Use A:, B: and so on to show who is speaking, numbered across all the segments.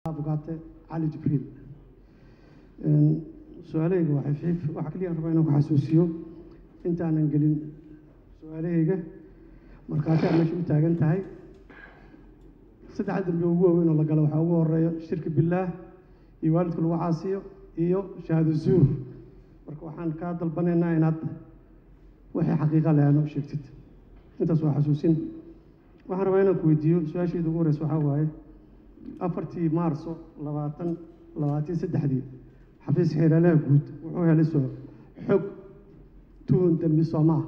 A: abukaate cali jibriil su-aalahayga waa xifiif waxaa keliya rabaa inaan ku xasuusiyo intaanan gelin su-aalahayga markhaati aad meesha u taagan tahay saddexa dambe ugu waaweyn oo la galo waxaa ugu horeeya shirki billaah iyo waalidka lagu caasiyo iyo shahaado zuur marka waxaan kaa dalbanaynaa inaad wixii xaqiiqa leh aad u sheegtid intaas waa xasuusin waxaan rabaa inaan ku weydiiyo su-aashayda ugu horeysa waxaa waaye afartii maarso labaatan labaatan saddexdii xafiis xeeraalaha guud wuxuu helay soo xog tuhun dembi soomaa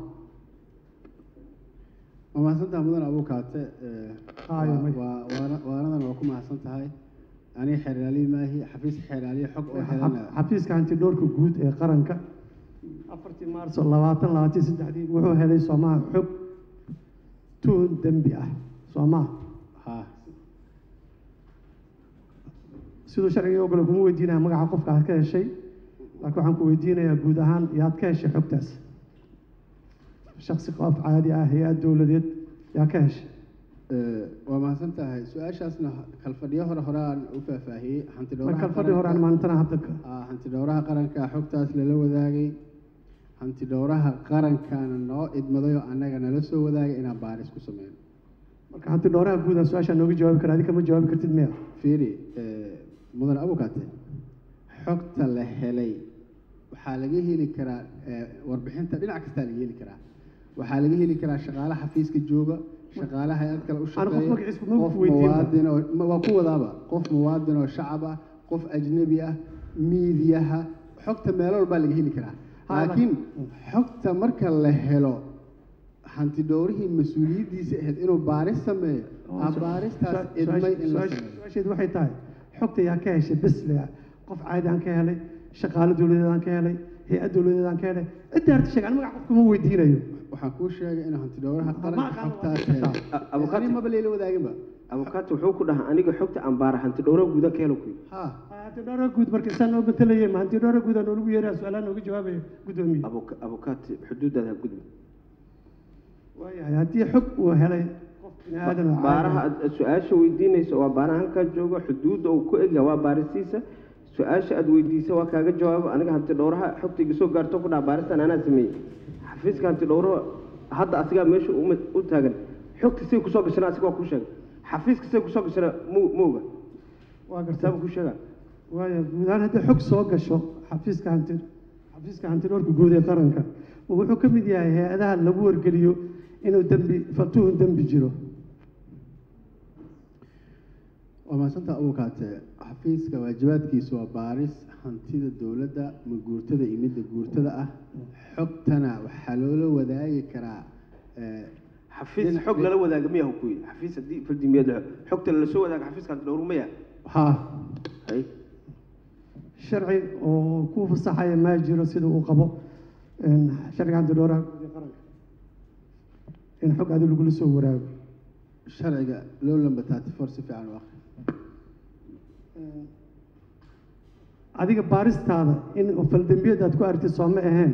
B: waa mahadsantaha mudan abukaate
A: Haayo, may.
B: waanadan waa ku mahadsan tahay aniga xeeraaliyi maahi xafiis xeeraaliye xog oo helana
A: xafiiska hantidhoorka guud ee qaranka afartii maarso labaatan labaatan saddexdii wuxuu helay soomaha xog tuhun dembi ah soomaa
B: ha
A: siduu sharciga ogole kuma weydiinaya magaca qofka aad ka heshay laakiin waxaan ku weydiinayaa guud ahaan yaad ka heshay xogtaas shaksi qof caadi ah hay-ad dowladeed yaa ka heshay
B: Eh, waa mahadsan tahay su-aashaasna kalfadhiyo hore hore aan u faahfaahiyey hanti
A: marka fadhi hore aan maalintana hadda ka
B: Ah, hanti dhowraha qaranka xogtaas lala wadaagay hanti dhowraha qarankaana noo idmadayoo annaga nala soo wadaagay inaan baaris ku sameyno
A: marka hanti dhowraha guud aan su-aashaa nooga jawaabi kara adika ma jawaabi kartid miya
B: fiiri eh, mudan abukate xogta la helay waxaa laga heli karaa eh, warbixinta dhinac kastaa laga heli karaa waxaa laga heli karaa shaqaale xafiiska jooga shaqaale hay-ad kale u
A: qof
B: shaqeeya
A: magaciisa ma
B: qof
A: weydiin ba.
B: muwaadin oo ma- waa ku wadaaba qof muwaadin oo shacab ah qof ajnebi ah miidiyaha xogta meelo walbaa laga heli karaa
A: Ha,
B: laakiin xogta marka la helo hanti dhowrihii mas-uuliyaddiisa ahayd inuu baaris sameeyo aa baaristaas idmay in la sameeyo
A: su-aasheedu waxay tahay xogta yaa ka heshay bes le qof caadi aan ka helay shaqaale dowladeed aan ka helay hay-ad dowladeed aan ka helay cidda harta sheeg an magaca qofka ma weydiinayo
B: waxaan kuu sheegay inuu hanti dhowraha
A: Ma
B: qaranka
A: aqaan
B: xogtaas
A: waa
B: helay
A: jirtaa.
C: abukaati
B: ani maba layla wadaaginba
C: abukaati wuxuu ku dhahaa aniga xogta aan baara hanti dhowra guudan ka helo ku yidhi
B: ha
A: hanti dhowra guud marka isaan noo matalayay ma hanti dhowra guud aan noolagu yeeraa su-aalaha nooga jawaabayo guddoomiye
C: Abuka- abukaati xuduudaada ha gudbi
A: waayahay haddii xog uu helay qof bini aadan oo caadi
C: baaraha
A: ah,
C: aad aad su-aasha weydiinayso waa baaraha halkaa jooga xuduudda uu ku egyahay waa baarisiisa su-aasha aad weydiisa waa kaaga jawaabo aniga hanti dhowraha xogta iga soo gaarto ku dhaha baaristan anaa sameeyey xafiiska hanti dhowraha hadda asigaa meesha uma- u taagan xogta say kusoo gashana asiga waa ku sheegay xafiiska say kusoo gashana mu mooga
A: waa gartaa
C: saaba ku sheegaa
A: waaya guud ahaan haddii xog soo gasho xafiiska hanti xafiiska hantidhoorka guud ee qaranka wuxuu ka mid yahay hay-adaha lagu wargeliyo inuu dembi fatuhun dembi jiro
B: waa mahadsantaa abukaate xafiiska waajibaadkiisu waa baaris hantida dowladda ma guurtada iyo midda guurtada ah xogtana waxaa loola wadaagi karaa eh,
C: xafiis
B: Dhinac-
C: xog lala wadaaga miyaha ku yidhi xafiis haddii fardimiyeed la xogta lala soo wadaaga xafiiska hanti dhowru maya
B: ha
C: hay
A: sharci oo ku fasaxaya ma jiro sida uu qabo een, sharciga hantidhooraha guud ee qaranka in xog adi lagula soo waraago
B: sharciga loo lamba taati for si fiican u akhri
A: adiga baaristaada in faldembiyeed aad ku aragtid soo ma ahayn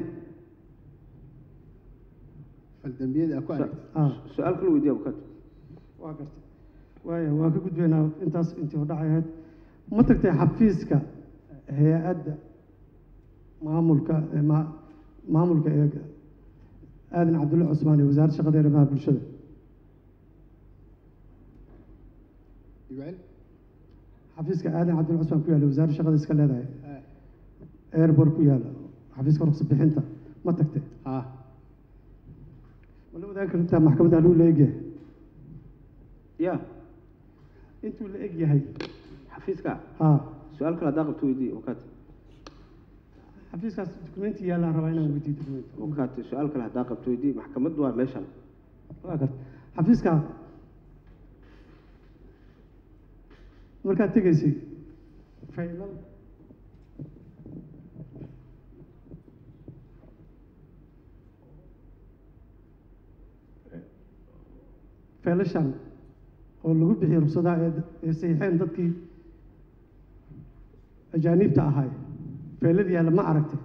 B: faldambiyada aa ku aragtid
A: ah
C: su-aal kala weydiiya abukaati
A: waa gartay waaya waan ka gudbaynaa intaas intii hordhacay ahayd ma tagtay xafiiska hay-adda maamulka ee ma- maamulka ee aadan cabdulle cusmaan ee wasaaradda shaqada iyo arrimaha bulshada
B: igu cel
A: xafiiska aadan cabdulle cusmaan ku yaalla wasaaradda shaqada iska leedahay
B: Eh,
A: airport ku yaalla xafiiska ruqsa bixinta ma tagtay
B: ha
A: ma la wadaagi kartaa maxkamadda haluu la egyahay
C: ya
A: intuu la eg yahay
C: xafiiska
A: ha
C: su-aal kale haddaa qabto weydiiya abukaati
A: xafiiskaas dukumenti yaallaan rabaa inaan weydiiyo dukumenti
C: abukaati su-aal kale haddaa qabto weydiiya maxkamaddu waa meeshan
A: waa garta xafiiska markaad tegaysay faylal faylashan oo lagu bixiyey rugsadaha ee ee saxiixeen dadkii ajaaniibta ahaay faylad yaalla ma aragtay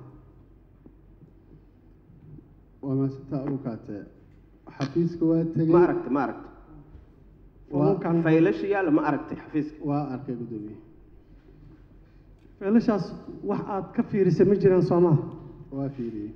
B: waa mahadsantaa abukaate xafiiska waa tegey
C: ma aragta ma aragta
A: Foomamkan-
C: faylasha yaalla ma aragtay xafiiska
B: waa arkay guddoomiye
A: feelashaas wax aad ka fiirisay ma jiraan soo maaha
B: waa fiiriyey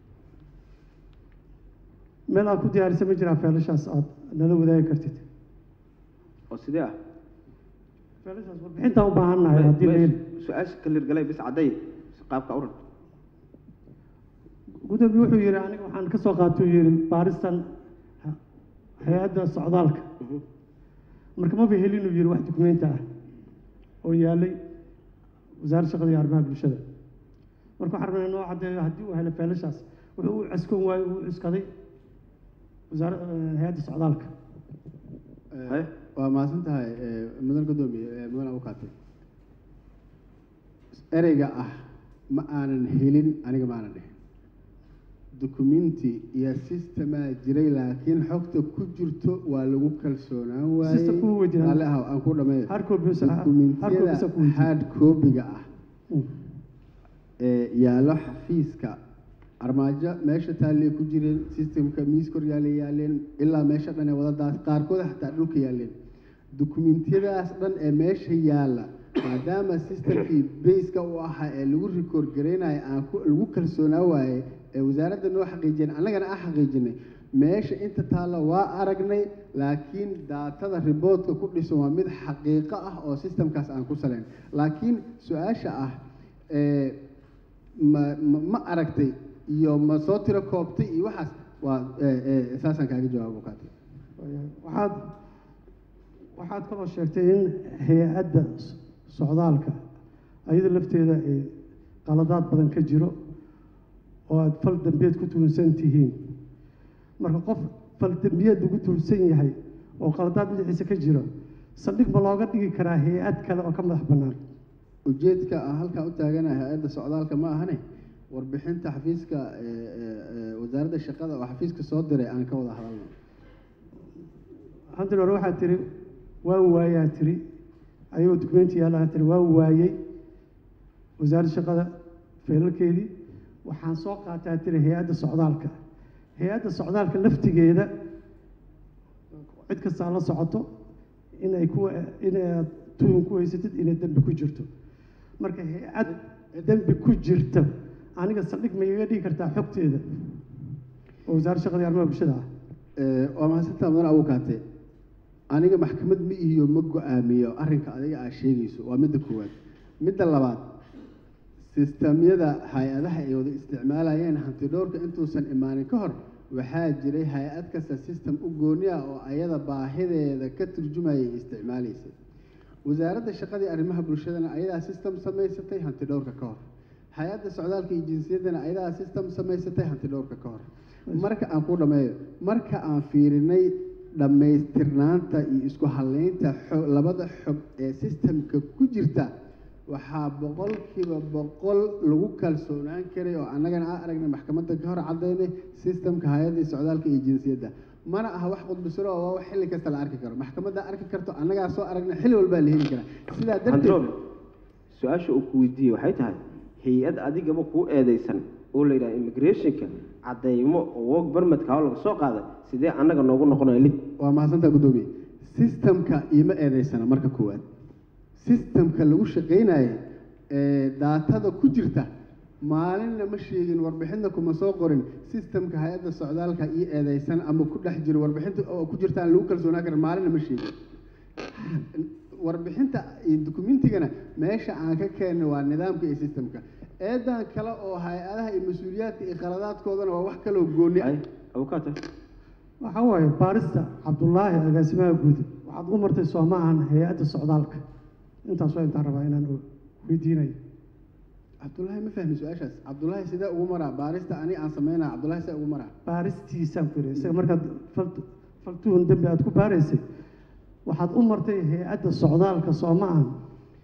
A: meel aad ku diyaarisay ma jiraan feelashaas aad nala wadaagi kartid
C: oo sidee ah
A: feelashaas warbixintaan u baahannahay haddii la heli
C: su-aasha kalirgalay bis cadday qaabka uran
A: gudoomiye wuxuu yidhi aniga waxaan ka soo qaatuu yidhi baaristan ha- hay-adda socdaalka marka maba helinuu yidhi wax dukumenti ah oo yaalay wasaaradda shaqada iyo arrimaha bulshada marka waxaan rabnaa noo caddeeyo haddii uu helo feelashaas wuxuu u cuskoon waayo uu cuskaday wasaara hay-adda socdaalka
B: Eh,
C: Haye.
B: waa mahadsan tahay eh, mudan gudoomiye eh, mudan abukaate ereyga ah ma aanan helin aniga ma aanan dhihin dukumenti iyo sistemaa jiray laakiin xogta ku jirto waa lagu kalsoonaan waayey
A: System kuma weydiinaan.
B: Alle ah aan ku dhameeyo
A: hard copy bisa- hard copy
B: dukumentiyada
A: bisa ku weydiin.
B: hard copy-ga ah
A: Mm.
B: ee yaallo xafiiska armaajo meesha taallee ku jireen systemka miis kor yaallay yaaleen ilaa meesha dhan ee wadadaas qaarkood xataa dhulka yaaleen dukumentiyadaas dhan ee meesha yaalla maadaama systemkii bayska u ahaa ee lagu record gareynayo aan ku lagu kalsoonaa waaye ee wasaaradda noo xaqiijiyeen annagana aan xaqiijinay meesha inta taalla waa aragnay laakiin daatada riboodka ku dhisan waa mid xaqiiqo ah oo systemkaas aan ku salayn laakiin su-aasha ah ee ma ma ma aragtay iyo ma soo tiro koobtay iyo waxaas waa ee, ee, saasaan kaaga jawaabo kaati
A: waxaad waxaad kaloo sheegtay in hay-adda s- socdaalka ayada lafteeda ay qaladaad badan ka jiro oo aada fal dambiyeed ku tuunsan tihiin marka qof fal dambiyeed lagu tuunsan yahay oo qaladaad dhinaciisa ka jiro saldhig ma looga dhigi karaa hay-ad kale oo ka madax bannaan
B: ujeedka aan halkaa u taaganahay hay-adda socdaalka ma ahane warbixinta xafiiska ee, ee, ee, wasaaradda shaqada oo xafiiska soo diray aan ka wada hadalno
A: hantin hore waxaad tiri waa waayaa tiri ayagoo dukumenti yaalla tiri waa waayey wasaaradda shaqada feelalkeedii waxaan soo qaataa tiri hay-adda socdaalka hay-adda socdaalka laftigeeda cid kastaa la socoto inay ku inaad tuhun ku haysatid inay dembi ku jirto marka hay-ad dembi ku jirta aniga saldhig ma igaga dhigi kartaa xogteeda oo wasaaradda shaqada iyo arrimaha bulshada ah
B: Ee, waa mahadsantaa mudan abukaate aniga maxkamad ma ihiyo ma go-aamiyo arrinka adiga aad sheegayso waa midda koowaad midda labaad sistamyada hay-adaha ay wada isticmaalayeen hanti dhowrka intuusan imaanin ka hor waxaa jiray hay-ad kasta system u gooni ah oo ayada baahideeda ka turjumayay isticmaalaysay wasaaradda shaqadii arrimaha bulshadana ayadaa system samaysatay hanti dhowrka ka hor hay-adda socdaalka iyo jinsiyaddana ayadaa system samaysatay hanti dhowrka ka hor marka aan ku dhameeyo marka aan fiirinay dhammaystirnaanta iyo isku halaynta xo- labada xog ee systemka ku jirta waxaa boqolkiiba boqol lagu kalsoonaan karay oo annagana aan aragnay maxkamadda ka hor cadaynay systemka hay-adda socdaalka iyo jinsiyadda mana aha wax qudbisiro oo waa wax xilli kasta la arki karo maxkamadda arki karto annagaa soo aragnay xilli walbaa la heli karaa sidaa darteed
C: androbe su-aasha uu ku weydiiyey waxay tahay hay-ad adigaba kuu eedeysan oo la yidhaha immigrationka cadeymo oo work permitka oo laga soo qaaday sidee annaga noogu noqonaya lid
B: waa mahadsantaa guddoomiye systemka iima eedeysana marka koowaad systemka lagu shaqaynayo ee daatada ku jirta maalinna ma sheegin warbixinta kuma soo qorin systemka hay-adda socdaalka ii eedeysan ama ku dhex jiro warbixinta oo ku jirtaan lagu kalsoonaan karin maalinna ma sheegin warbixinta iyo dukumentigana meesha aan ka keenay waa nidaamka iyo systemka eedan kale oo hay-adaha iyo mas-uuliyaadka iyo khaladaadkoodana waa wax kaloo gooni ah
C: ay abukaata
A: waxaa waaye baarista cabdullaahi agaasimaha guud waxaad u martay soo ma ahan hay-adda socdaalka intaas waa intaan rabaa inaan o- weydiinayo
B: cabdullaahi ma fahmi su-aashaas cabdullaahi sidee ugu maraa baarista ani aan sameynaya cabdullaahi sidee ugu maraa
A: baaristiisaan ku yidhi isaga markaad fal faltuhun dembi aad ku baaraysay waxaad u martay hay-adda socdaalka soo ma ahan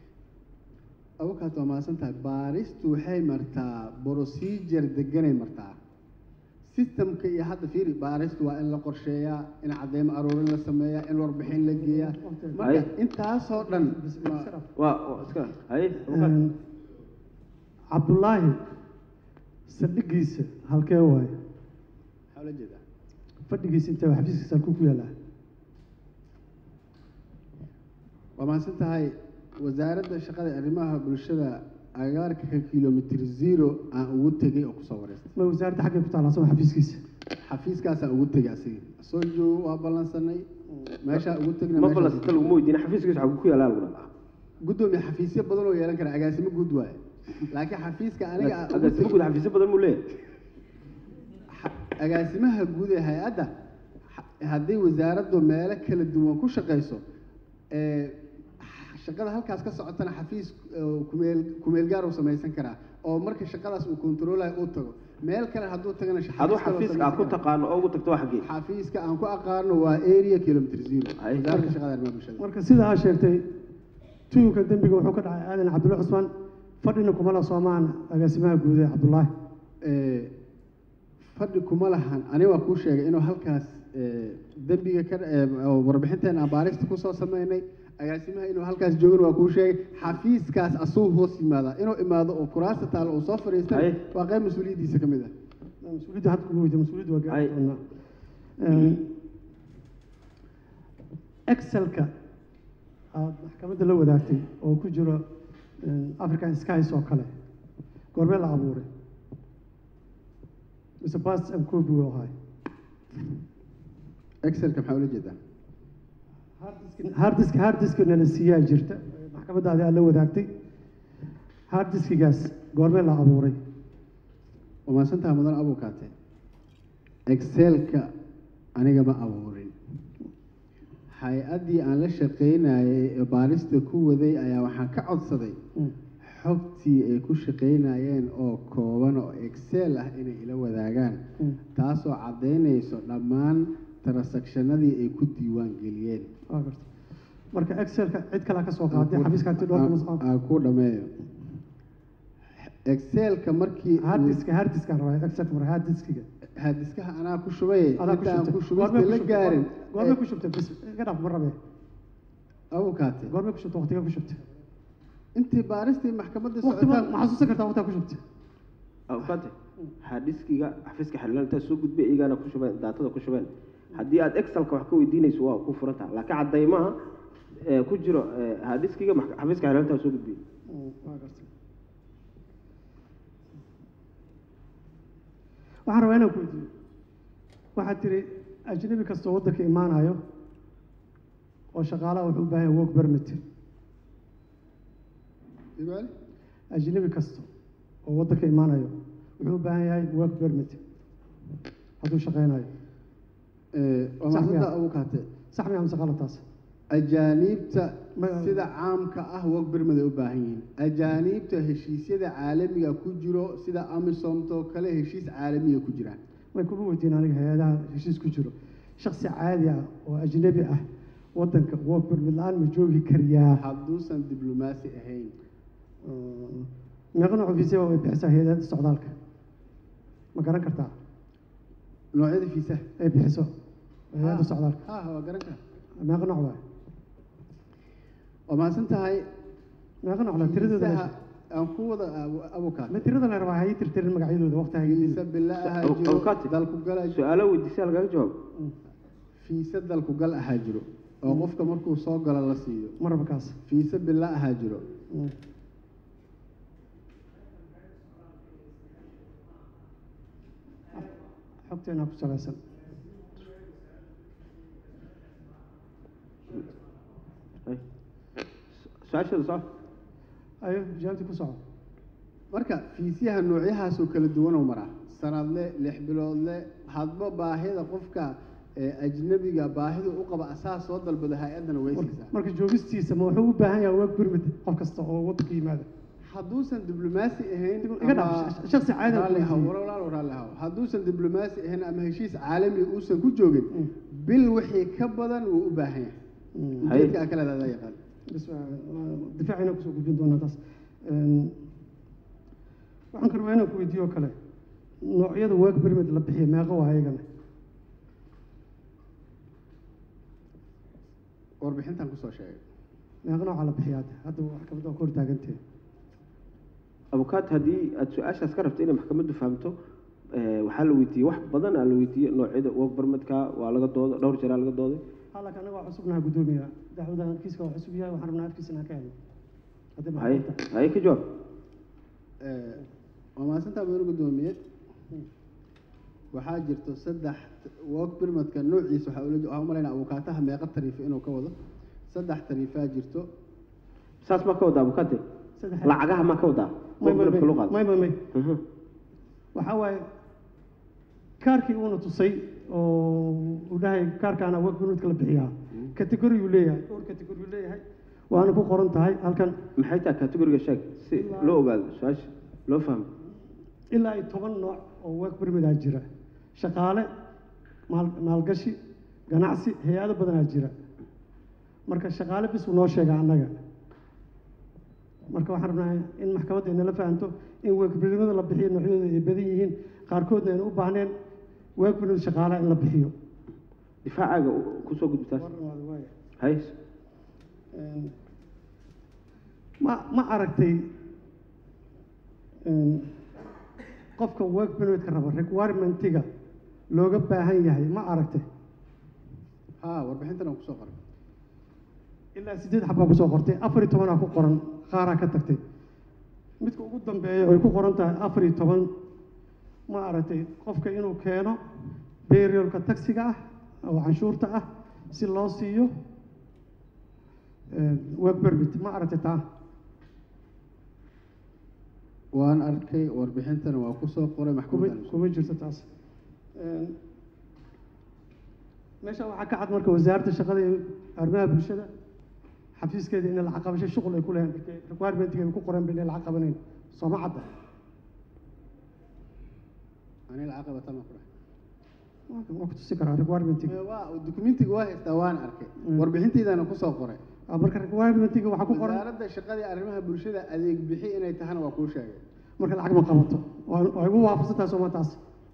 B: abukaas waa mahadsan tahay baaristu waxay martaa procedure deganay martaa systemka iyo hadda fiiri baaristu waa in la qorsheeyaa in cadeymo aruurin la sameeyaa in warbixin la geeyaa marka
C: Ay.
B: intaasoo dhan ma-
C: waa waa iska haye abukaata
A: Een, cabdullaahi saldhigiisa halkee waaye
B: maxaa ula jeedaa
A: fadhigiisa intee xafiiskiisa halkuu ku yaalaa
B: waa mahadsan tahay wasaaradda shaqada iyo arrimaha bulshada agaarka ka kilomitr zero aan ugu tegay oo kusoo wareystay
A: ma wasaaradda xaggay ku taalla asagoo xafiiskiisa
B: xafiiskaasaan ugu tegay asiga soo joogo waa ballansanay meeshaa ugu tegna
C: ma
B: meeshaas-
C: balansata laguma weydiina xafiiskiisa xaguu ku yaala lagu dhaha
B: gudoomiye xafiisyo badan oo yeelan kara agaasimo guud waaye laakiin xafiiska aniga aan ugu
C: agaasimo
B: tegay-
C: guud xafiisyo badan muu leeyahay
B: xa- agaasimaha guud ee hay-adda ha- haddii wasaaraddu meelo kala duwan ku shaqayso ee, shaqada halkaas ka socotana xafiis oo kumeel kumeel gaar uu samaysan karaa oo marka shaqadaas uu kontroolayo uu tago meel kale hadduu tagana xafiis
C: aduu
B: kale uu
C: xafiiska aad ku
B: samaysan karaa.
C: taqaano oo ugu tagto waa xaggee
B: xafiiska aan ku aqaano waa area kilomitr zero
C: Ay.
B: wasaaradda shaqada arrimaha bulshada
A: marka sida aa sheegtay tuyuka dembiga wuxuu ka dhacay aadan cabdulla cusmaan fadhina kuma la soomaan agaasimaha guud ee cabdullaahi
B: Ee, fadhi kuma lahan aniga waa kuu sheegay inuu halkaas ee, dembiga ka ee, oo warbixinteena aan baarista kusoo sameynay agaasimaha inuu halkaas joogin waa kuu sheegay xafiiskaas asuu hoos yimaada inuu imaado oo kuraasta taalo uu soo fadhiistay
C: Ay.
B: waa qayb mas-uuliyaddiisa ka mid ah
A: mas-uuliyadda hadda kuma weydiin mas-uuliyadda waa gaari
C: Ay.
A: doonaa Een, excelka aad maxkamadda la wadaagtay oo ku jiro een, african skies oo kale goormee la abuuray mise bas and copy uu ahay
B: excelka maxaa ula jeedaa
A: harddisk harddiska nala siiyaa jirta maxkamadda adi aad la wadaagtay harddiskigaas goormee la abuuray
B: waa mahadsantaha mudan abukaate excelka aniga ma abuurin hay-addii aan la shaqaynayay ee baarista ku waday ayaa waxaan ka codsaday
A: Mm.
B: xogtii ay ku shaqaynayeen oo kooban oo excel ah inay ila wadaagaan
A: Mm.
B: taasoo caddaynayso dhammaan transactionadii ay ku diiwaan geliyeen
A: waa garta marka excelka cid kalea ka soo qaaday xafiiska hanti dhowrka mas-
B: aan ku dhameeyo excelka markii uu-
A: harddiska harddiska rabaa excelka marka harddiskiga
B: hadiskaha anaa ku shubay
A: adaa ku
B: intaan ku
A: shubtay Goormee
B: shubista la
A: ku shubtay?
B: gaarin
A: goormee ku shubtay bis iga dhaaf ma rabe
B: abukaate
A: goormee ku shubtay waqtiga ku shubtay
B: intii baaristii maxkamadda
A: waqti ma
B: socotaan
A: ma xasuusan kartaa waqtiga ku shubtay
C: awkaate hadiskiga xafiiska xildhibaan intaad soo gudbay iyagaana ku shubeen daatada ku shubeen haddii aad excelka wax ka weydiinayso waa ku furan taha laakiin caddaymaha ee ku jiro ee, hadiskiga max- xafiiska xildhibaan intaad soo gudbiyey
A: waa gartay waxaan rabaa inaan ku weydiiyo waxaad tiri ajnabi kastoo waddanka imaanayo oo shaqaalaha wuxuu u baahan yahay work permit
B: Ibaali?
A: ajnabi kasta oo waddanka imaanayo wuxuu u baahan yahay work permit hadduu shaqaynayo
B: Ee, waa
A: Sax
B: mahadsantaha
A: miyaa?
B: abukaate
A: sax miya mise qalataas
B: ajaaniibta
A: Ma-
B: sida caamka ah work permit ay u baahan yihiin ajaaniibta heshiisyada caalamiga ku jiro sida amisomtoo kale heshiis caalamiga ku jiraan
A: way kuma weydiin aniga hay-adaha heshiis ku jiro shaksi caadi ah oo ajnabi ah waddanka work permit la-aan ma joogi kariyaa
B: hadduusan diblomaasi ahayn
A: meeqa nooc ofiisya way bixisaa hay-adada socdaalka ma garan kartaa
B: noocyada fiisaha
A: ay bixiso hay-adda socdaalka
B: ha ha waa garan kara
A: meeqa nooc waay
B: waa mahadsan tahay
A: meeqa nooc la tiradooda
B: fiisaha
A: la-
B: aan ku wada abu- abukaate
A: ma tirada la rabaa hayi tirtirin magacyadooda waqti
B: fiisa
A: haygedin
B: bila ahaa
C: Abu-
B: jiro
C: abukaate.
B: dalku gala
C: su-aalo weydiisay lagaga jawaab
B: fiisa dalku gal ahaa jiro oo qofka markuu soo galo la siiyo
A: ma raba kaas
B: fiisa bila ahaa jiro
A: Mm. xogteena ku salaysan
C: Ay. su-aasheeda soo
A: ayo jawaabtii ku soco
B: marka fiisyaha noocyahaasoo kala duwanoo maraa sanadle lix biloodle hadba baahida qofka ee ajnabiga baahida u qaba asaa soo dalbado hay-addana way
A: Mar-
B: siisaa
A: marka joogistiisa ma wuxuu u baahan yahay work permit qof kasta oo waddanka yimaada
B: hadduusan diblomaasi ahayn
A: Iga dhaaf,
B: ama-
A: sh- shakhsi caadi ah
B: raalli
A: ku
B: haw,
A: weydiiyey.
B: walaal raalli haw. hadduusan diblomaasi ahayn ama heshiis caalami uusan ku joogin
A: Mm.
B: bil wixii ka badan wuu u baahan yahay
A: Mm.
C: Hay.
B: ujeedka aa kale adaa yaqaan
A: bas waa- waa- difaacina kusoo gudbin doonaa taas Een, waxaan ka rabaa inaan ku weydiiyo oo kale noocyada work permit la bixiya meeqa waa ayagana
B: warbixintan kusoo sheegay
A: meeqa nooca la bixiya hadda hadda maxkamadda waa ka hortaagantee
C: abukaat haddii aad su-aashaas ka rabto inay maxkamaddu fahamto eh, waxaa la weydiiyey wax badan aa la weydiiyey noocyada work permitka waa laga dooday dhowr jeeraa laga dooday
A: halaka anaga waa cusubnaha guddoomiya dacwadan kiiska waa cusub yahay waxaan rabnaa afkiisa inaan ka helno haddii
C: haye
A: maxkamad tahay
C: haye ka jawaab
B: Eh, waa mahadsantaa mudane guddoomiye waxaa jirto saddex work permitka noociisa waxaa ula waxaa u malaynaa abukaataha meeqa tariifo inuu ka wado saddex tariifaa jirto
C: saas ma ka wadaa bukate
A: saddex
C: lacagaha ma ka wadaa
A: may may
C: Work permit-ka loo qaado.
A: may may may
C: Mhm.
A: waxaa waaye kaarkii uuna tusay oo uu dhahay kaarkaana work permitka la bixiyaa category uu leeyahay dhowr category uu leeyahay waana ku qoran tahay halkan
C: maxay tahay categoriga sheeg si loo ogaado su-aasha loo fahmo
A: ilaa iyo toban nooc oo work permitaa jira shaqaale maal maalgashi ganacsi hay-ado badanaa jira marka shaqaale bis uu noo sheega annaga marka waxaan rabnaa in maxkamadda ay nala fahanto in work permida la bixiyo noocyadooda ay badan yihiin qaarkoodna ayna u baahneen work permit shaqaalaha in la bixiyo
C: difaacaaga u- kusoo gudbitaas hay
A: Een, ma ma aragtay een, qofka work permitka raba requirementiga looga baahan yahay ma aragtay
B: haa warbixintan aan kusoo qoray
A: ilaa siddeed xabbaa kusoo qortay afar iyo tobanaa ku qoran qaaraa ka tagtay midka ugu dambeeya oo ay ku qoran tahay afar iyo toban ma aragtay qofka inuu keeno beriolka taxiga ah oo canshuurta ah si loo siiyo een, work permit ma aragtay taa
B: waan arkay warbixintana waa kusoo qoray
A: kuma
B: maxkamaddan
A: kuma jirto taas Een, meesha waxaa ka cad marka wasaaradda shaqada iyo arrimaha bulshada xafiiskeeda inay lacag qabasho shuqul ay ku leeyahay markay requirementiga ay ku qoreen ba inay lacag qabanayn sooma cadda
B: ani lacag qabata ma kudha
A: waa waa ku tusi karaa requirementiga
B: waa dukumentiga waa haystaa waan arkay
A: Mm.
B: warbixintaydaana kusoo qoray
A: Ah, marka requirementiga waxaa ku qoran
B: wasaaradda shaqada iyo arrimaha bulshada adeeg bixi inay tahana waa kuu sheegay
A: marka lacag ma qabato waa waa igu waafaqsan tahay sooma taas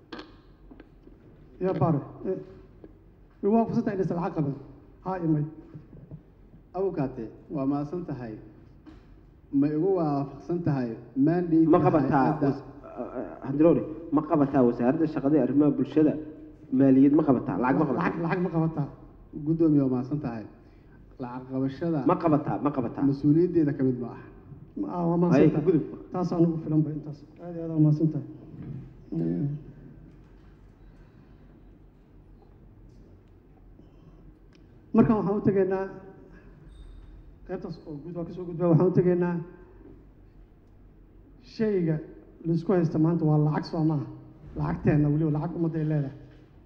A: ya bare Eh, igu waafaqsan tahay inaysan lacag qaban haa imay
B: abukaate waa mahadsan tahay ma igu waafaqsan tahay mandate
C: ma qabataa hadilowre ma qabataa wasaaradda shaqada iyo arrimaha bulshada maaliyad ma qabataa lacag ma qabataa
A: lacag lacag ma qabataa
B: guddoomiye waa mahadsan tahay lacag qabashada
C: ma qabataa ma qabataa
B: mas-uuliyaddeeda ka mid ma aha
A: Ma- ah, waa
C: Ay,
A: mahadsan tahay
C: gudub.
A: taas aan ugu filan ba intaas aad iyo aad waa mahadsan tahay Mm. markan waxaan u tegaynaa qaybtaas oo guud waa kasoo gudbaa waxaan u tegaynaa shayga laisku haysta maanta waa lacag soo maaha lacagteenna weliba lacag ummadda ay leedahay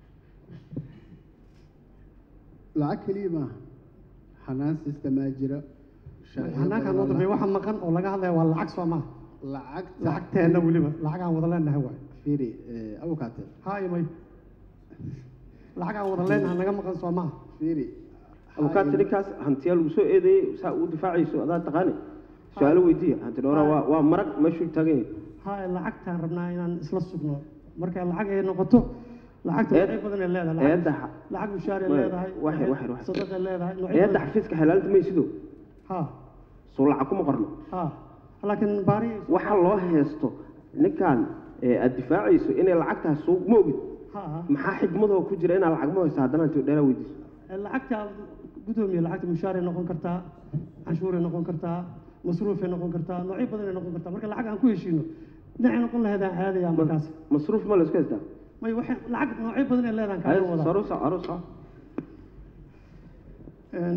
B: lacag keliya maaha xanaan sistemaa jira sharciyo
A: xanaankaan
B: badan
A: noo
B: oo
A: dambeeya
B: la-
A: waxa maqan oo laga hadlaya waa lacag soo maaha
B: lacagta
A: lacagteenna weliba lacag aan wada leenahay waay
B: firi abukaate
A: haa imay lacag aan wada leenahay naga maqan soo maaha
B: firi
C: abukaati ninkaas hantiyaa lagu soo eedeeyey saa uu difaacayso adaa taqaani su-aalo weydiiya hanti dhowra waa waa marag meeshuu taagan yahay
A: haa lacagtaan rabnaa inaan isla sugno marka lacag ay noqoto lacagta
C: Eed-
A: noocyo badan ay leedahay lacag-
C: eedda xa-
A: lacag mushaar ay
C: Wa-
A: leedahay
C: waxay- waxay- waxay.
A: sadaq ay leedahay noocyo
C: eedda
A: badan
C: xafiiska xelaalinta may sido
A: haa
C: soo lacag kuma qorno
A: haa laakiin baari
C: waxa loo heesto ninkan ee aad difaacayso inay lacag tahay suuq ma ogid
A: haa haa
C: maxaa xigmadoo ku jira inaad lacag ma hayso haddana hanti dheeraa weydiiso
A: lacagta gudoomiye lacagta mushaaray noqon kartaa canshuuray noqon kartaa masruufay noqon kartaa noocyo badan ay noqon kartaa marka lacag aan ku heshiino dhinacay noqon lahayd aan aadaya markaas
C: masruuf ma la isku haystaa
A: may waxay lacag noocyo badan ay leedahay
C: Haye,
A: kaaga wadaa
C: saruusa aruusa
A: Een,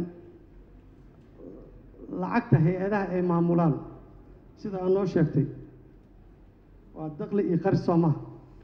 A: lacagta hay-adaha ay maamulaan sida aad noo sheegtay waa daqli iyo qari soo maha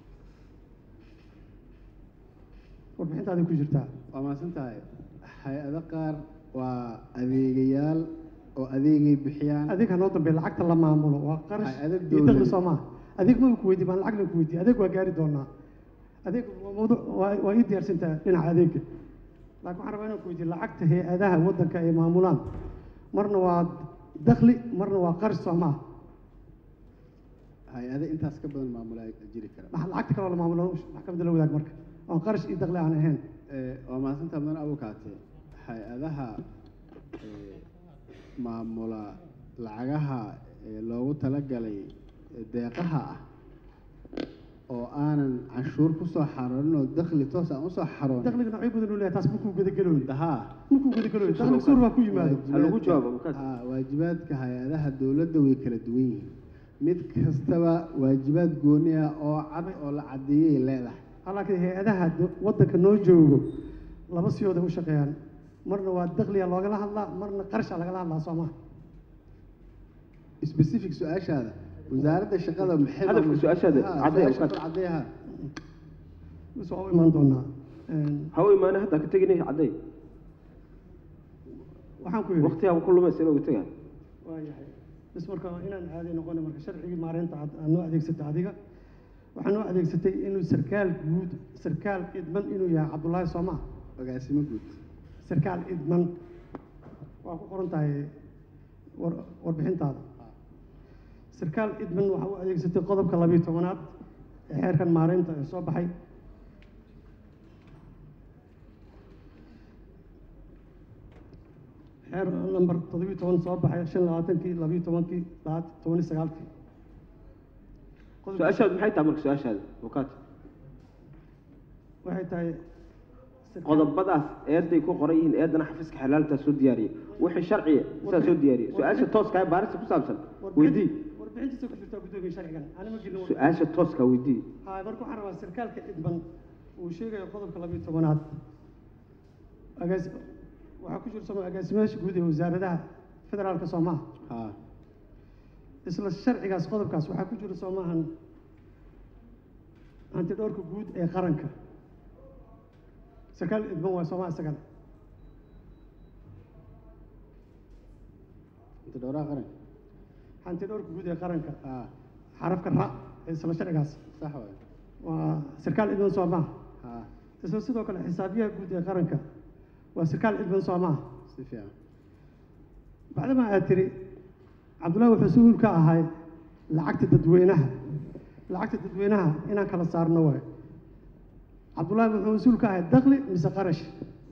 A: warbixintaaday ku jirtaa
B: waa mahadsan tahay hay-ado qaar waa adeegayaal oo adeegay bixiyaan
A: adeeg ha noo dambeeya lacagta la maamulo waa qarash
B: Hay-ado
A: iyo
B: dowladeed.
A: daqli soo maha adeeg ma ku weydiin baan lacagna ku weydiin adeeg waa gaari doonaa adeeg waa mawduuc waa waa ii diyaarsantaa dhinaca adeega laakiin waxaan rabaa inaan ku weydiin lacagta hay-adaha waddanka ay maamulaan marna waa daqli marna waa qarash soo maha
B: hay-ado intaas ka badan maamulaa jiri kara
A: maxaa lacagta kaloo la maamulo maxkamadda la wadaag marka oon qarash iyo daqli aan ahayn
B: Eh, waa mahadsantaha mudan abukaate hay-adaha eh, maamula lacagaha eh, loogu talagalay eh, deeqaha ah oo aanan canshuur kusoo xaroonin oo dakli toos aan usoo xaroonin
A: daqliga noocyo badan uu leeyahay taas makuu gudagelooy
B: haa
A: makuu gudagelooy daqliga suur baa ku yimaado
C: Ha lagu
B: waajibaadka-
C: jawaabo, abukaate.
B: haa, waajibaadka hay-adaha dowladda way kala duwan yihiin mid kastaba waajibaad gooni ah oo cad oo la caddeeyay leedahay
A: laakiin hay-adaha do- waddanka noo joogo laba siyooday u shaqeeyaan marna waa dakliga loogala hadlaa marna qarsha lagala hadlaa soo maha
B: specific su-aashaada wasaaradda shaqada maxay
C: Hadafka su-aashaada,
B: Ha,
C: caddee,
B: su-aasha
C: awqaad.
B: kor caddeeyaha
A: bis waa u imaan doonaa Een,
C: ha u imaane hadda ka teginay cadday
A: waxaan ku yidhi
C: waqtigaaba ku lumaysa inuu tagaa
A: waayahay bis marka inaan caadi noqona marka sharcigii maareynta aad aad noo adeegsatay adiga waxaa noo adeegsatay inuu sarkaal guud sarkaal idman inuu yahay cabdullaahi sooma
B: agaasimo guud
A: sarkaal idman waa ku qoran tahay war warbixintaada sarkaal idman waxaa u adeegsatay qodobka labiyo tobanaad ee xeerkan maareynta ee soo baxay xeer number toddobiyo toban soo baxay shan labaatankii labiyo tobankii labaat toban iyo sagaalkii Qodobka-
C: su-aashaadu maxay tahay marka su-aashaada abukaat
A: waxay tahay sarkaal-
C: qodobadaas eeday ku qoran yihiin eedana xafiiska xalaaltaa soo diyaariyay wixii sharciya sidaa soo diyaariyay su-aasha tooska ee baarista ku saabsan weydii
A: warbixintiisa ku jirtaa guddoomiye sharcigan anima gelin
C: su-aasha tooska weydii
A: haa marka waxaan rabaa sarkaalka idban uu sheegayo qodobka labiyo tobanaad agaas waxaa ku jira soma agaasimayaasha guud ee wasaaradaha federaalka soomaha
B: ha
A: isla sharcigaas qodobkaas waxaa ku jira soomahan hantidhowrka guud ee qaranka sarkaal idban waa soomaa isagana
B: inta dhowraha qaran
A: hantidhowrka guud ee qaranka
B: ha
A: xarafka ra ee isla sharcigaas
B: sax waay
A: waa sarkaal idban soomaa
B: ha
A: isla sidoo kale xisaabiyaha guud ee qaranka waa sarkaal idban soomaa
B: si fiican
A: bacdama aad tiri cabdullahi wuxuu mas-uul ka ahay lacagta dadweynaha lacagta dadweynaha inaan kala saarno waay cabdullahi wuxuu mas-uul ka ahay dakli mise qarash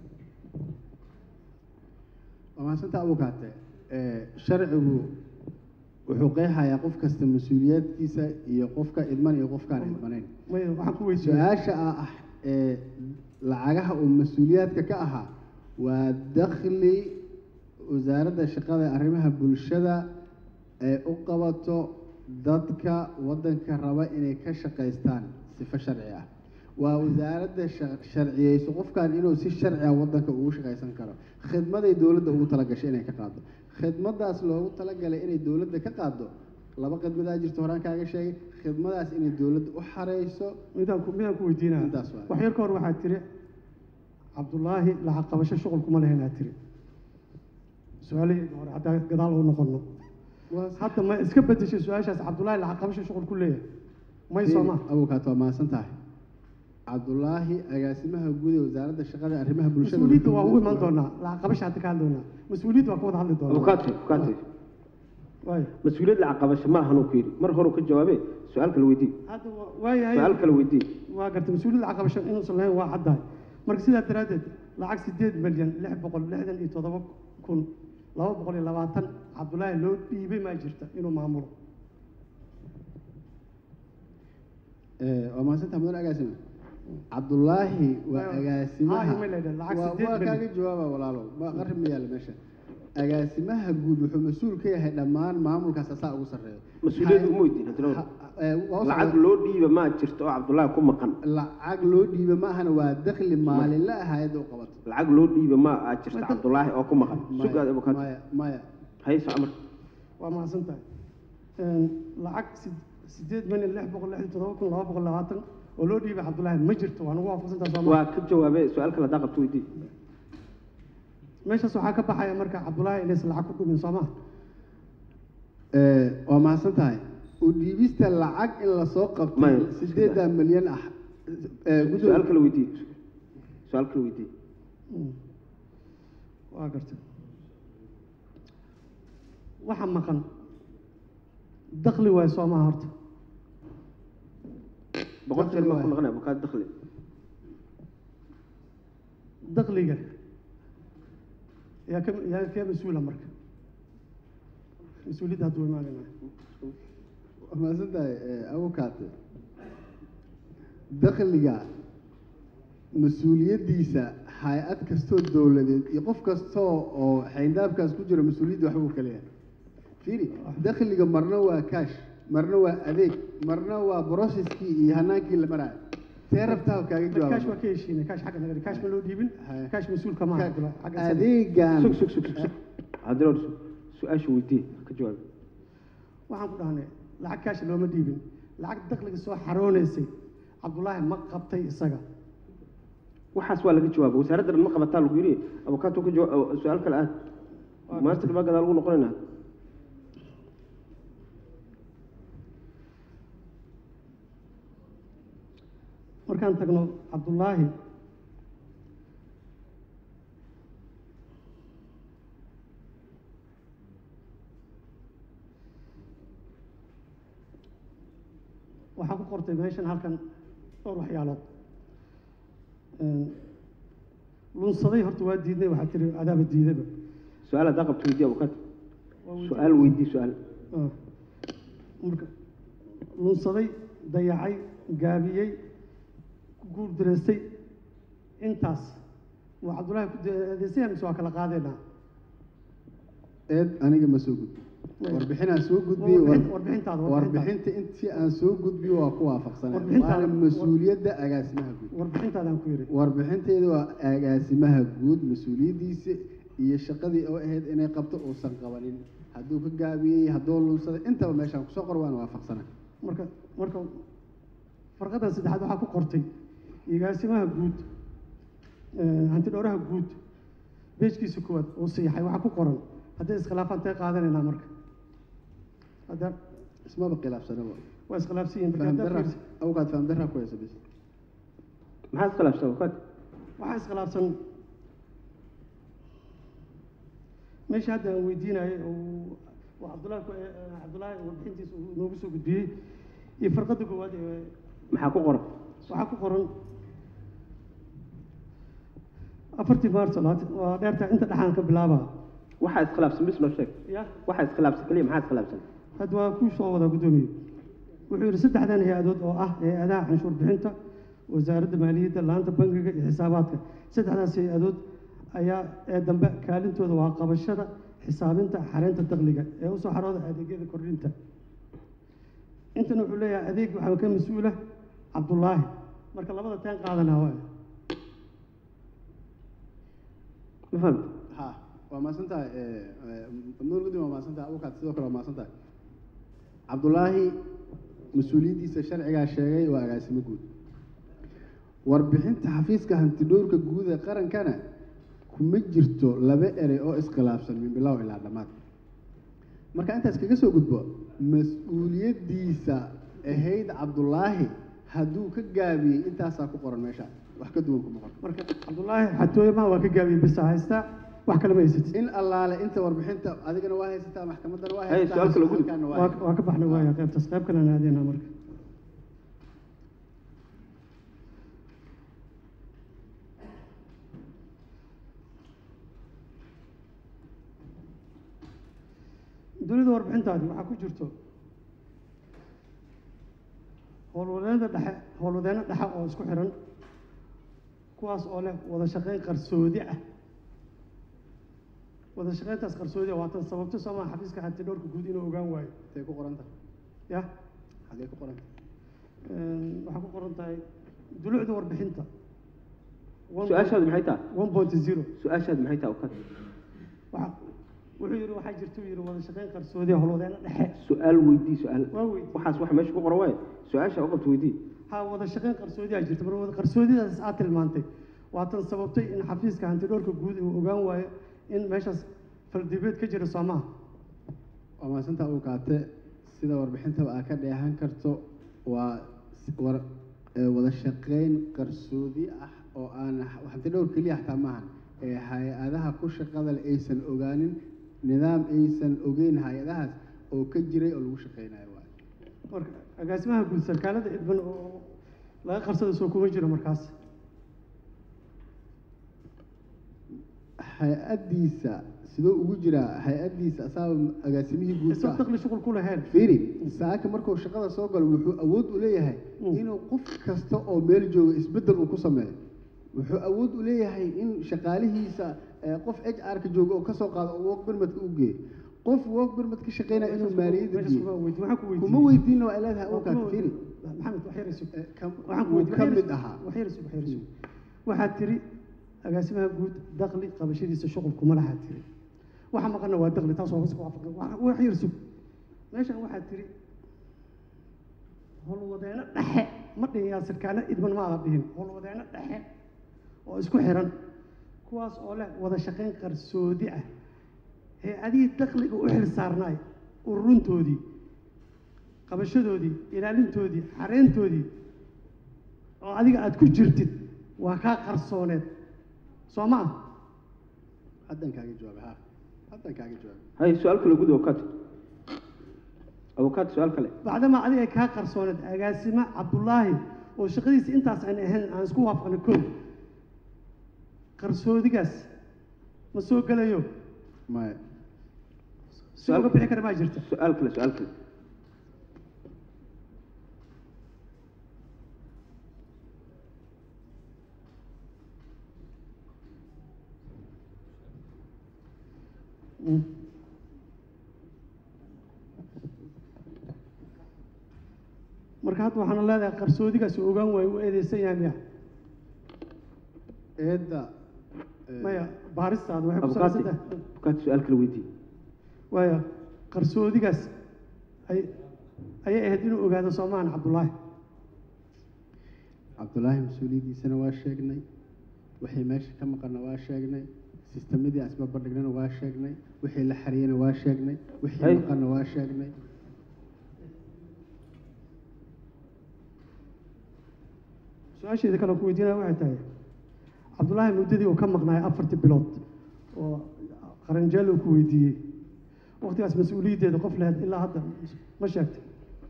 B: waa mahadsantaa abukaate sharcigu wuxuu qeexayaa qof kasta mas-uuliyaadkiisa iyo qofka idman iyo qofkaan idmanayn
A: may waxaan ku weydiiyey
B: su-aasha ah ee lacagaha uu mas-uuliyaadka ka ahaa waa dakhli wasaaradda shaqada ee arrimaha bulshada ee u qabato dadka waddanka raba inay ka shaqaystaan sifo sharci ah waa wasaaradda sha- sharciyeyso qofkan inuu si sharci ah waddanka ugu shaqaysan karo khidmaday dowladda ugu talagashay inay ka qaado khidmadaas loogu talagalay inay dowladda ka qaado laba khidmadaa jirta horaan kaaga sheegay khidmadaas inay dowladda u xareyso
A: midaan ku midaan ku weydiinaa
B: Intaas waay.
A: wax yar ka hor waxaad tiri cabdullaahi lacag qabasho shuqul kuma lehen aad tiri su-aalahayga hore haddaa gadaal u noqono hadda ma iska bedeshay su-aashaas cabdullaahi lacag qabasho shuqul ku leeyahay may soo ma
B: abukaat waa mahadsan tahay cabdulaahi agaasimaha guud ee wasaaradda shaqada ee arrimaha bulshada
A: mas-uuliyadda waa
B: wuxuu-
A: u imaan doonaa lacag qabasha hadda ka hadlaynaa mas-uuliyadda waa ka wada hadli doonaa
C: abukaate abukaate
A: waay
C: mas-uuliyad lacag qabasho ma ahan uu ku yidhi mar hore ka jawaabe su-aal kale weydii
A: hadda wa- waayahay
C: su-aal kale weydii
A: waa gartay mas-uuliyadda lacag qabasho inuusan lahayn waa caddahay marka sidaa daraaddeed lacag sideed milyan lix boqol lixdan iyo toddoba kun laba boqol iyo labaatan cabdullaahi loo dhiibay maa jirta inuu maamulo
B: Eh, waa mahadsantaha mudan agaasime cabdulaahi waa
A: Waa-
B: agaasimaha
A: Ah, email ID, lacag
B: waa
A: sideed
B: waa
A: milyan.
B: kaaga jawaaba walaalo ma qarib ma yaalla meesha agaasimaha guud wuxuu mas-uul ka yahay dhammaan maamulkaas asaa ugu sarreeya
C: mas-uuliyadda uma weydiin hadda
B: Ha- eh, waa u
C: lacag
B: socda-
C: loo dhiiba maa jirto oo cabdullaahi ku maqan
B: lacag loo dhiiba ma ahana waa dakhli maalinle ah hayadda u qabato
C: lacag loo dhiiba ma aa jirto
A: Maya-
C: cabdullaahi oo ku maqan
B: Maya-
C: sugaad abukaate
B: maya maya
C: hayso amar
A: waa mahadsan tahay lacag sid- sideed milyan lix boqol lixdan iyo toddoba kun laba boqol labaatan oo loo dhiibay cabdullaahi ma jirto waa nagu waafaqsan tahay sooma
C: waa ka jawaabe su-aal kale haddaa qabto weydii
A: meeshaas waxaa ka baxaya marka cabdullaahi inaysan lacag ku dhumin sooma
B: Eh, waa mahadsan tahay u dhiibista lacag in lasoo qabtay
C: Maya,
B: sideedan milyan ah eh, guddoon-
C: su-aal kale weydii su-aal kale weydii
A: Mm. waa gartay waxa maqan dakli waay soomaha horta
C: boqol jeer maa ku
B: Dakhli
C: noqonaya abukaate dakhli
A: dakliga yaa ka yaa kee mas-uula marka mas-uuliyadda hadduu imaanayna
B: waa mahadsan tahay abukaate dakhliga mas-uuliyaddiisa hay-ad kastoo dowladeed iyo qof kastoo oo xayndaabkaas ku jira mas-uuliyadda waxbuu ka leeyahay fiiri dakhliga marna waa kaash marna waa adeeg marna waa broceskii iyo hanaankii la maraayo see rabtaa kaaga
A: kaash waa
B: jawaaba
A: ka heshiinay kaash xagga naga dhig kaash ma loo dhiibin
B: Haya.
A: kaash mas-uulka ma aha Abdullah, xagga isaga.
B: adeegan
C: sug sug sug sug sug cabdillah su- su-aasha weydii ka jawaab
A: waxaan ku dhahnay lacag kaash looma dhiibin lacag dakhliga soo xaroonaysay cabdullaahi ma qabtay isaga
C: waxaas waa laga jawaaba wasaaradda dhan ma qabataa lagu yidhi abukaato ka jawaab su-aal kale aad
A: Waa
C: maanta dhibaa gadaa lagu noqonaynaa
A: markaan tagno cabdullaahi waxaa ku qortay meeshan halkan dhowr waxyaalood Een, lunsaday horta waa diidnay waxaa tiri adaaba diidaba
C: su-aal haddaa qabto weydii abukaato
A: Waa weydiin.
C: su-aal weydii su-aal
A: Ah. marka lunsaday dayacay gaabiyey ku guuldareystay intaas waa cabdullaahi ku adeysaya mise waa kala qaadeynaa
B: eed aniga ma soo gudbi
A: Maya.
B: warbixinaan soo gudbiyey
A: Warbixin-
B: war-
A: warbixintaada
B: warbixinta intii aan soo gudbiyo waa ku waafaqsanay
A: Warbixintaada-
B: waana mas-uuliyadda agaasimaha guud
A: warbixintaadaan ku yidhi
B: warbixinteedu waa agaasimaha guud mas-uuliyaddiisa iyo shaqadii oo ahayd inay qabto uusan qabanin hadduu ka gaabiyey hadduu lunsaday intaba meeshaan kusoo qor waana waafaqsanay
A: marka marka farqadan saddexaad waxaa ku qortay igaasimaha guud eh, hanti dhowraha guud beejkiisa koowaad uu siixay waxaa ku qoran hadday iskhilaafaan tee qaadanaynaa marka hadda
B: ismaba khilaafsanaba
A: waa iskhilaafsan yihiin marka
B: faham
A: haddaad
B: darra
A: fiiriso-
B: awgaad faham darra ku haysa bis
C: maxaa iskhilaafsan abukaato
A: waxaa iskhilaafsan meesha hadda aan weydiinayay oo oo cabdullaahi ku- eh, eh, cabdullaahi warbixintiisa uu noogu soo gudbiyey iyo farqada koowaad ee
C: maxaa ku qoran
A: waxaa ku qoran afartii maarso labaatan waa dheertaa inta dhexaan ka bilaabaa
C: waxaa iskhilaafsan bis noo sheeg
A: ya
C: waxaa iskhilaafsan keliya maxaa iskhilaafsan
A: hadda waa kuu soo wadaa guddoomiye wuxuu yidhi saddexdan hay-adood oo ah hay-adaha canshuur bixinta wasaaradda maaliyadda laanta bangiga iyo xisaabaadka saddexdaas hay-adood ayaa ee dambe kaalintooda waa qabashada xisaabinta xareynta dakhliga ee usoo xarooda adeegyada kordhinta intan wuxuu leeyahay adeeg waxaa ka mas-uula cabdullaahi marka labada teen qaadanaa waa
C: ma fahamta
B: ha waa mahadsan tahay nuur guddi waa mahadsan tahay awkaad sidoo kale waa mahadsan tahay cabdulaahi mas-uuliyaddiisa sharcigaa sheegay waa agaasimo guud warbixinta xafiiska hantidhowrka guud ee qarankana kuma jirto laba erey oo iskhilaafsan min bilow ilaa dhammaad marka intaas kaga soo gudbo mas-uuliyaddiisa ahayd cabdulaahi hadduu ka gaabiyey intaasaa ku qoran meesha wax ka duwan kuma qoran
A: marka cabdullaahi xatooye ma waa ka gaabiyey bisa haystaa wax kale ma haysatid
B: in allaale inta warbixinta adigana waa haysataa maxkamaddana waa
C: Hey,
B: haysataa
C: su'aal kale gudub.
B: halkaana waa
A: waa
B: haysataa.
A: waa ka baxnay waaya qaybtaas qayb kalena aadeenaa marka dunida warbixintaadi waxaa ku jirto howlwadeennada dhexe howlwadeenno dhexe oo isku xiran kuwaas oo leh wada shaqayn qarsoodi ah wada shaqayntaas qarsoodi ah waa tan sababto soo maa xafiiska xanti dhowrka guud inuu ogaan waayo
B: Intee ku qoran tahay
A: ya
B: xagee ku qoran tahay
A: Een, waxaa ku qoran tahay dulucda warbixinta
C: su-aashaadu maxay tahay
A: one point zero
C: su-aashaadu maxay tahay abukaato
A: waxa wuxuu yidhi waxaa jirta uu yidhi wada shaqayn qarsoodi ah howlwadeeno dhexe
C: su-aal weydii su-aal
A: waa weydii
C: waxaas wax meesha ku qoran waaye su-aasha u qabto weydii
A: ha wada shaqayn qarsoodi ah jirta marka wada qarsoodidaas aad tilmaantay waa tan sababtay in xafiiska hantidhowrka guud uu ogaan waayo in meeshaas faldibeed ka jira soo maaha
B: waa mahadsantaa uu kaate sida warbixintaba aa ka dheehan karto waa s- war ee wada shaqayn qarsoodi ah oo aan hanti dhowr keliya xataa maahan ee hay-adaha ku shaqada leh aysan ogaanin nidaam aysan ogeyn hay-adahaas oo ka jiray oo lagu shaqaynayo waay
A: marka agaasimaha guud sarkaalada idban oo laga qarsada soo kuma jiro markaas
B: hay-addiisa sidoo ugu jiraa hay-addiisa asaaba agaasimihii guud
A: isoo
B: ka ah.
A: daqli shuqul ku lahayn
B: fiiri saaka markuu shaqada soo galo wuxuu awood u leeyahay
A: Mm.
B: inuu qof kasta oo meel jooga isbeddel uu ku sameeyo wuxuu awood u leeyahay in shaqaalihiisa eh, qof h r ka jooga oo kasoo qaado oo work permit-ka u geeyo qof work permit ka shaqeynaya inuu maaliyadda
A: meeshaas
B: bixiyo
A: kuma weydiin waxaan ku weydiiyey
B: kuma weydiinna waa leedahay
A: Waa
B: abukaate
A: kuma
B: firi
A: weydiin. maxamed wax yar isug
B: Eh, kam-
A: waxaan ku
B: wuu
A: weydiin-
B: ka
A: wax yar
B: mid
A: isug-
B: ahaa
A: wax yar isug wax yar isug waxaad tiri agaasimaha guud dakli qabashadiisa shuqul kuma lahaa tiri waxa maqanna waa dakli taas waa ku waafaqan Wax- wax yar isug meeshan waxaad tiri howlwadeeno dhexe ma dhihin yaa sirkaana idman ma ada dhihin howlwadeeno dhexe oo isku xiran kuwaas oo leh wada shaqayn qarsoodi ah ee adigii dakliga u xil saarnaay ururuntoodii qabashadoodii ilaalintoodii xareyntoodii oo adiga aada ku jirtid waa kaa qarsooneed soo ma ah
B: haddan kaaga jawaabay ha haddan kaaga jawaabay
C: hay su-aal kale gud abukaat abukaat su-aal kale
A: bacdamaa adiga ay kaa qarsooneed agaasimo cabdullaahi oo shaqadiisa intaas aan ahayn aan isku waafaqnay kow qarsoodigaas ma soo gelayo
B: maya
A: si uga bixi kara maa jirta
C: su-aal kale su-aal kale
A: Mm. marka hadda waxaana leedahay qarsoodigaas uu ogaan waayo u eedeysan yahay miya
B: eedda eh,
A: maya baaristaada waxay ku
C: abukaati
A: salaysan tahay
C: abukaati su-aal kale weydii
A: waaya qarsoodigaas ay ayay ahayd inuu ogaado soomahan cabdullaahi
B: cabdullaahi mas-uuliyaddiisana waa sheegnay wixii meesha ka maqanna waa sheegnay sistemadii asbabadhignana waa sheegnay wixii la xariyeyna waa sheegnay wixii
C: Hay.
B: maqanna waa sheegnay
A: su-aasheeda kale ku weydiinaya waxay tahay cabdullaahi muddadii uu ka maqnaay afartii bilood oo qaranjeel uu ku weydiiyey waqtigaas mas-uuliyaddeeda qof lahayd ilaa hadda ma sheegtay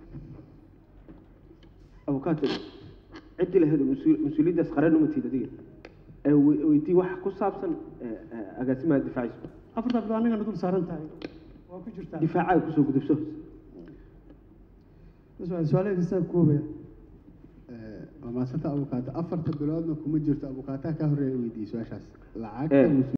C: abukaat ciddii lahayd mas-uul- mas-uuliyaddaas qaran uma tiid adiga ee we- weydii wax ku saabsan eh, eh, agaasimaha difaaciisa
A: afartaa bilood annagana dul saaran tahay waa ku jirtaa
C: difaacaga kusoo gudubso
A: su-aalaheediisa koobaya
B: Eh, waa maasanta abukaata afarta biloodna kuma jirto abukaataha ka horreeya weydiiyey su-aashaas
C: Eh.
B: lacagta